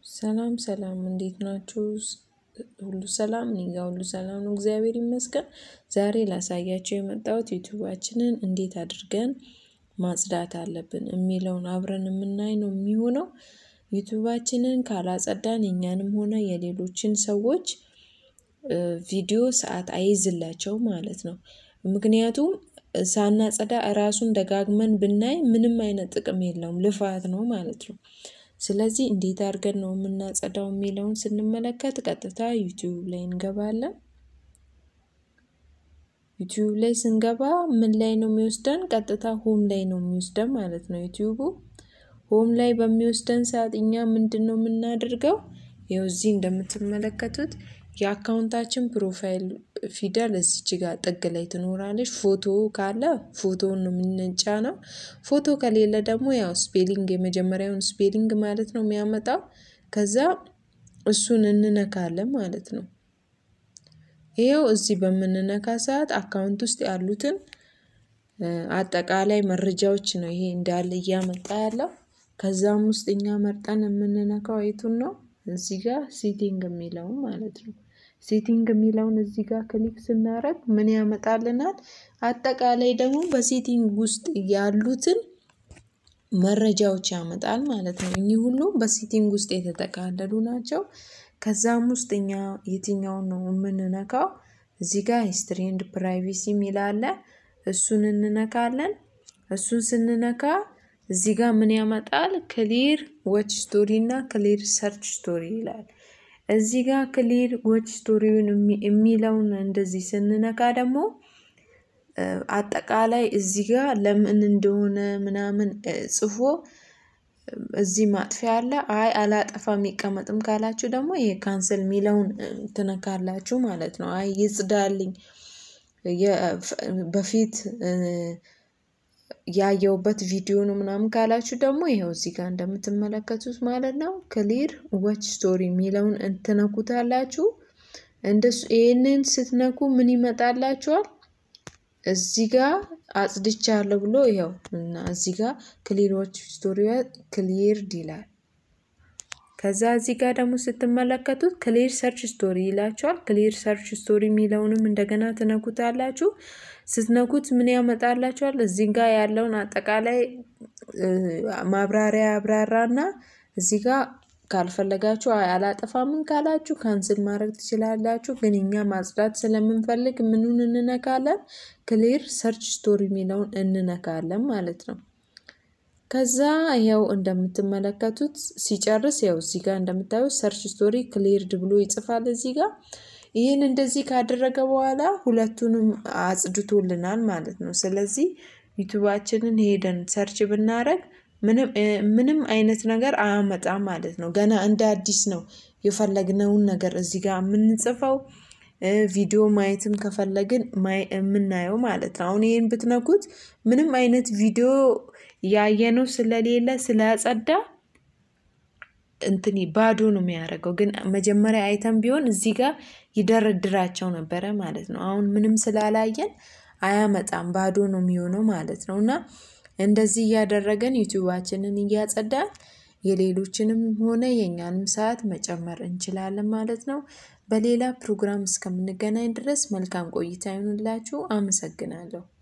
ሰላም ሰላም እንዴት ናችሁ? ሁሉ ሰላም እኔ ጋር ሁሉ ሰላም ነው፣ እግዚአብሔር ይመስገን። ዛሬ ላሳያችሁ የመጣሁት ዩቲዩባችንን እንዴት አድርገን ማጽዳት አለብን የሚለውን አብረን የምናይ ነው የሚሆነው። ዩቲዩባችንን ካላጸዳን የኛንም ሆነ የሌሎችን ሰዎች ቪዲዮ ሰዓት አይይዝላቸው ማለት ነው። ምክንያቱም ሳናጸዳ እራሱን ደጋግመን ብናይ ምንም አይነት ጥቅም የለውም፣ ልፋት ነው ማለት ነው። ስለዚህ እንዴት አድርገን ነው የምናጸዳው የሚለውን ስንመለከት ቀጥታ ዩቲዩብ ላይ እንገባለን። ዩቲዩብ ላይ ስንገባ ምን ላይ ነው የሚወስደን? ቀጥታ ሆም ላይ ነው የሚወስደን ማለት ነው ዩቲዩቡ። ሆም ላይ በሚወስደን ሰዓት እኛ ምንድን ነው የምናደርገው? ይኸው እዚህ እንደምትመለከቱት የአካውንታችን ፕሮፋይል ፊደል እዚች ጋር ጥግ ላይ ትኖራለች። ፎቶ ካለ ፎቶውን ነው የምንጫነው። ፎቶ ከሌለ ደግሞ ያው ስፔሊንግ የመጀመሪያውን ስፔሊንግ ማለት ነው የሚያመጣው። ከዛ እሱን እንነካለን ማለት ነው። ይኸው እዚህ በምንነካ ሰዓት አካውንት ውስጥ ያሉትን አጠቃላይ መረጃዎች ነው ይሄ እንዳለ እያመጣ ያለው። ከዛም ውስጥ እኛ መርጠን የምንነካው የቱን ነው? እዚህ ጋር ሴቲንግ የሚለውን ማለት ነው። ሴቲንግ የሚለውን እዚህ ጋር ክሊክ ስናደርግ ምን ያመጣልናል? አጠቃላይ ደግሞ በሴቲንግ ውስጥ ያሉትን መረጃዎች ያመጣል ማለት ነው። እኚህ ሁሉ በሴቲንግ ውስጥ የተጠቃለሉ ናቸው። ከዛም ውስጥ እኛ የትኛውን ነው የምንነካው? እዚህ ጋር ሂስትሪ ኤንድ ፕራይቬሲ የሚል አለ። እሱን እንነካለን። እሱን ስንነካ እዚህ ጋር ምን ያመጣል? ክሊር ዎች ስቶሪ እና ክሊር ሰርች ስቶሪ ይላል። እዚህ ጋር ክሊር ዎች ስቶሪውን የሚለውን እንደዚህ ስንነካ ደግሞ አጠቃላይ እዚህ ጋር ለምን እንደሆነ ምናምን ጽፎ እዚህ ማጥፊያ አለ። አይ አላጠፋም ይቀመጥም ካላችሁ ደግሞ ይሄ ካንስል የሚለውን ትነካላችሁ ማለት ነው። አይ ይጽዳልኝ በፊት ያየውበት ቪዲዮ ነው ምናምን ካላችሁ ደግሞ ይኸው እዚህ ጋር እንደምትመለከቱት ማለት ነው ክሊር ዎች ስቶሪ የሚለውን እንትነኩታላችሁ። እንደሱ ይሄንን ስትነኩ ምን ይመጣላችኋል? እዚህ ጋር አጽድቻለሁ ብሎ ይኸው እና እዚህ ጋር ክሊር ዎች ስቶሪ ክሊርድ ይላል። ከዛ እዚህ ጋር ደግሞ ስትመለከቱት ክሊር ሰርች ስቶሪ ይላችኋል። ክሊር ሰርች ስቶሪ የሚለውንም እንደገና ትነኩታላችሁ። ስትነኩት ምን ያመጣላችኋል? እዚህ ጋር ያለውን አጠቃላይ ማብራሪያ ያብራራና እዚህ ጋር ካልፈለጋችሁ አላጠፋምን ካላችሁ ካንስል ማድረግ ትችላላችሁ። ግን እኛ ማጽዳት ስለምንፈልግ ምኑን እንነካለን? ክሊር ሰርች ስቶሪ የሚለውን እንነካለን ማለት ነው። ከዛ ያው እንደምትመለከቱት ሲጨርስ ያው እዚህ ጋር እንደምታዩት ሰርች ስቶሪ ክሊርድ ብሎ ይጽፋል እዚህ ጋር። ይህን እንደዚህ ካደረገ በኋላ ሁለቱንም አጽድቶልናል ማለት ነው። ስለዚህ ዩቱባችንን ሄደን ሰርች ብናደርግ ምንም አይነት ነገር አያመጣም ማለት ነው። ገና እንደ አዲስ ነው የፈለግነውን ነገር እዚህ ጋር የምንጽፈው ቪዲዮ ማየትም ከፈለግን የምናየው ማለት ነው። አሁን ይሄን ብትነኩት ምንም አይነት ቪዲዮ ያየነው ስለሌለ ስላጸዳ እንትን ባዶ ነው የሚያደርገው። ግን መጀመሪያ አይተን ቢሆን እዚህ ጋር ይደረድራቸው ነበረ ማለት ነው። አሁን ምንም ስላላየን አያመጣም ባዶ ነው የሚሆነው ማለት ነው። እና እንደዚህ እያደረገን ዩቲዩባችንን እያጸዳን የሌሎችንም ሆነ የእኛንም ሰዓት መጨመር እንችላለን ማለት ነው። በሌላ ፕሮግራም እስከምንገናኝ ድረስ መልካም ቆይታ ይሁንላችሁ። አመሰግናለሁ።